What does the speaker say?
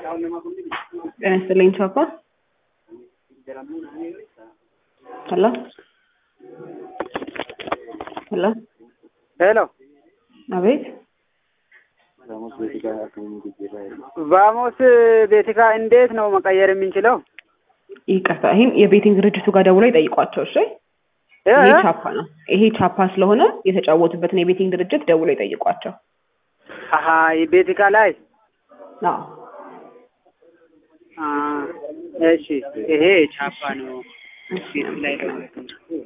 ጤና ይስጥልኝ ቻፓ ሄሎ ሄሎ ሄሎ አቤት ቫሞስ ቤቲካ እንዴት ነው መቀየር የምንችለው? ይቅርታ ይህም የቤቲንግ ድርጅቱ ጋር ደውለው ይጠይቋቸው እሺ እ? ይሄ ቻፓ ነው ይሄ ቻፓ ስለሆነ የተጫወቱበትን የቤቲንግ ድርጅት ደውለው ይጠይቋቸው አሀ ቤቲካ ላይ አዎ አ፣ እሺ ይሄ ቻፓ ነው። እሺ ላይ ደውል